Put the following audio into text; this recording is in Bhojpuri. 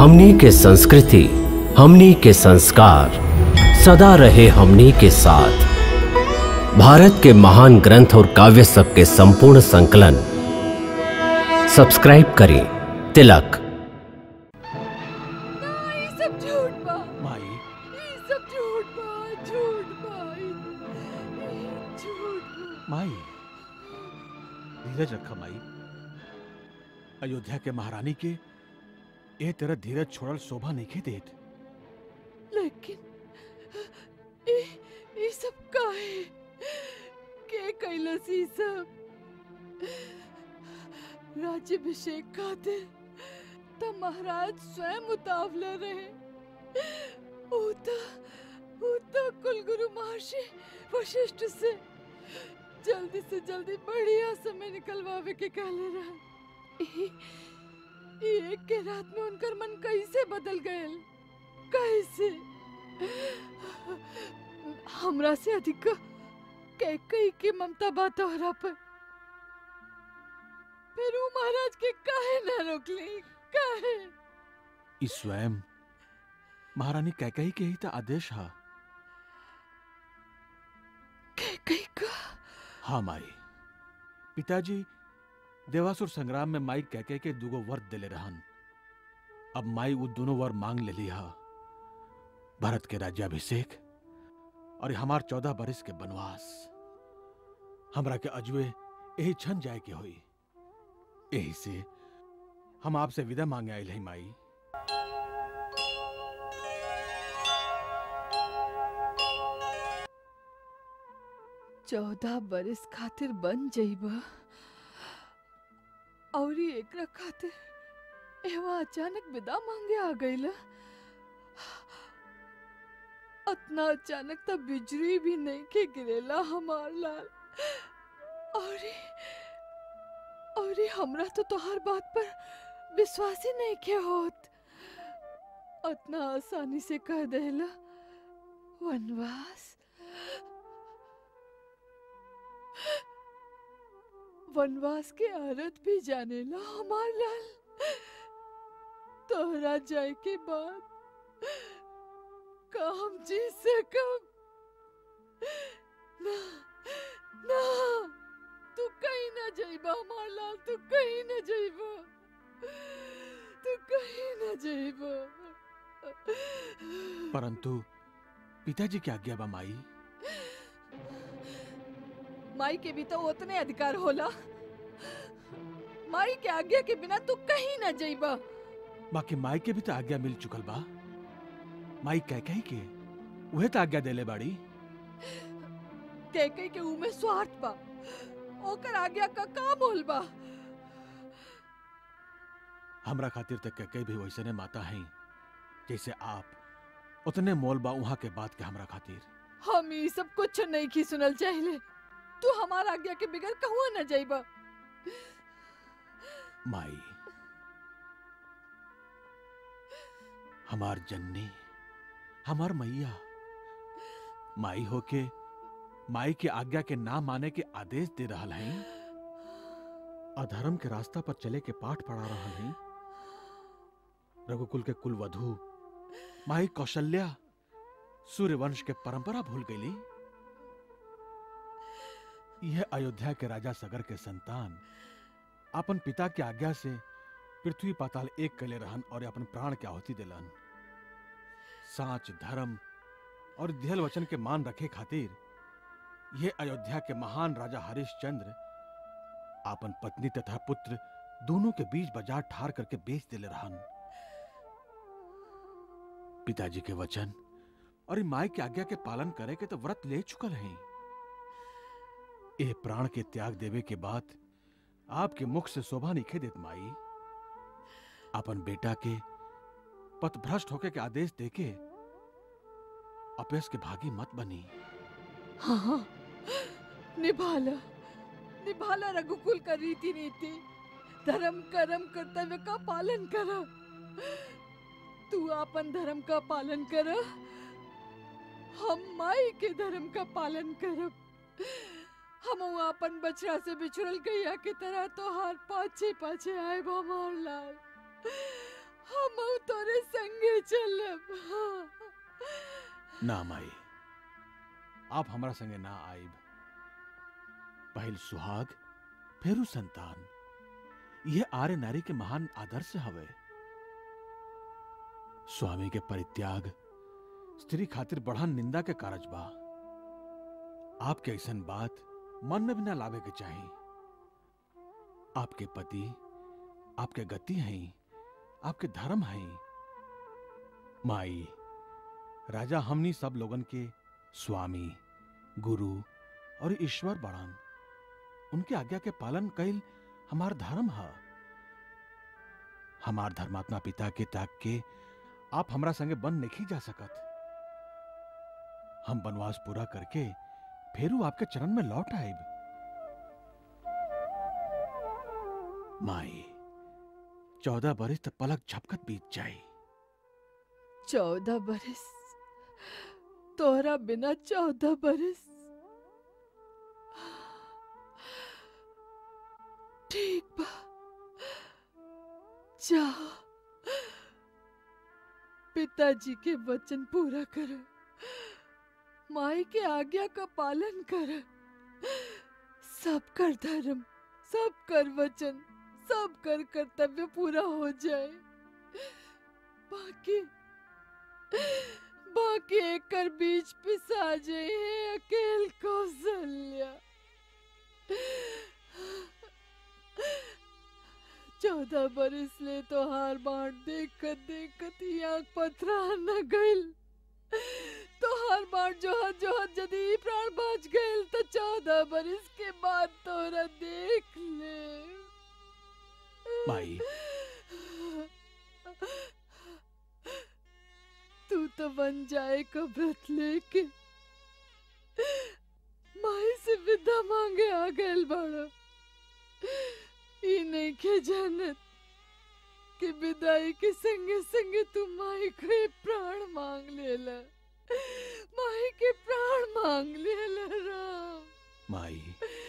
हमनी के संस्कृति हमनी के संस्कार सदा रहे हमनी के साथ भारत के महान ग्रंथ और काव्य सब के संपूर्ण संकलन सब्सक्राइब करें तिलक ये सब झूठ बा माई ये सब झूठ बा झूठ बा ये- ये झूठ बा माई धीरज रखा माई अयोध्या के महारानी के ए तेरा धीरज छोड़ल शोभा नहीं के देत लेकिन ये ये सब काहे के कैलस ई सब राज्यभिषेक खातिर त महाराज स्वयं उतावले रहे ऊ त ऊ त कुलगुरु महर्षि वशिष्ठ से जल्दी से जल्दी बढ़िया समय निकलवावे के कहले रहा ई- ई एक के रात में उनकर मन कैसे बदल गयल कैसे हमरा से अधिक के कई के ममता बा तोहरा पर फिर ऊ महाराज के काहे ना रोकली काहे ई स्वयं महारानी कैकई के ही तो आदेश हा के कई का हाँ माई पिताजी देवासुर संग्राम में माई कैके के दुगो वर दिले रहन अब माई वो दोनों वर मांग ले लिया भारत के राज्याभिषेक और हमार चौदह बरिस के बनवास हमरा के अजवे यही छन जाए के होई यही से हम आपसे विदा मांगे आयल है माई चौदह बरिस खातिर बन जइबा और ई एकरा खातिर एवा अचानक विदा मांगे आ गईला अतना अचानक त बिजली भी नहीं के गिरेला हमार लाल और ई- और ई हमरा तो तोहार बात पर विश्वास ही नहीं के होत अतना आसानी से कह देला वनवास वनवास के औरत भी जानेला हमार लाल तोहरा जाए के बाद का हम जी सकब ना ना तू कहीं ना जाइबा हमार लाल तू कहीं ना जाइबा तू कहीं ना जाइबा परंतु पिताजी की आज्ञा बा माई माई के भी तो उतने अधिकार होला माई के आज्ञा के बिना तू कहीं ना जाइबा बाकी माई के भी तो आज्ञा मिल चुकल बा माई कह कही के उहे तो आज्ञा देले बाड़ी कह कह के ऊ में स्वार्थ बा ओकर आज्ञा का का मोल बा हमरा खातिर तक कह भी वैसने माता हैं जैसे आप उतने मोल बा उहाँ के बात के हमरा खातिर हम ई सब कुछ नहीं की सुनल चाहिए तू हमार आज्ञा के बिगड़ कहूँ न जाइबा माई हमार जन्नी हमार मैया माई होके माई के आज्ञा के ना माने के आदेश दे रहल हैं अधर्म के रास्ता पर चले के पाठ पढ़ा रहल हैं रघुकुल के कुल वधु माई कौशल्या सूर्यवंश के परंपरा भूल गईली यह अयोध्या के राजा सगर के संतान अपन पिता के आज्ञा से पृथ्वी पाताल एक कले रहन और अपन प्राण के आहुति दिलन साच धर्म और दिहल वचन के मान रखे खातिर यह अयोध्या के महान राजा हरिश्चंद्र अपन पत्नी तथा पुत्र दोनों के बीच बाजार ठार करके बेच दिले रहन पिताजी के वचन और ई माई के आज्ञा के पालन करे के तो व्रत ले चुकल हैं ए प्राण के त्याग देवे के बाद आपके मुख से शोभा निखे देत माई अपन बेटा के पथभ्रष्ट होके के आदेश देके अपयस के भागी मत बनी हाँ निभाला निभाला रघुकुल का रीति नीति धर्म कर्म कर्तव्य का पालन करा तू अपन धर्म का पालन कर हम माई के धर्म का पालन करब हम अपन बछड़ा से बिछुड़ल गैया के तरह तो हार पाछे पाछे आए हमार लाल हम तोरे संगे चलब ना माई आप हमरा संगे ना आइब पहल सुहाग फेरू संतान यह आर्य नारी के महान आदर्श हवे स्वामी के परित्याग स्त्री खातिर बढ़ा निंदा के कारज बा आपके ऐसन बात मन में भी ना लावे के चाहिए आपके पति आपके गति हैं आपके धर्म हैं माई राजा हमनी सब लोगन के स्वामी गुरु और ईश्वर बड़न उनके आज्ञा के पालन कैल हमार धर्म है हमार धर्मात्मा पिता के त्याग के आप हमरा संगे बन नहीं जा सकत हम वनवास पूरा करके फेरू आपके चरण में लौट आएब माई चौदह बरिस तक पलक झपकत बीत जाई चौदह बरस तोहरा बिना चौदह बरस ठीक बा जाओ पिताजी के वचन पूरा कर माई के आज्ञा का पालन कर सब कर धर्म सब कर वचन सब कर कर्तव्य पूरा हो जाए बाकी बाकी एकर बीच पिसा जाए है अकेल कौशल्या चौदह बरिस ले तो हार बाट देखत देखत ही आंख पथरा न गइल तो हर बार जोहत जोहत यदि प्राण बच गइल तो चौदह बरिस के बाद तोरा देख ले माई तू तो बन जाए का व्रत लेके माई से विदा मांगे आ गए बड़ा ई नहीं के जानत कि विदाई के संगे संगे तू माई के प्राण मांग लेला माई के प्राण मांग लेला राम माई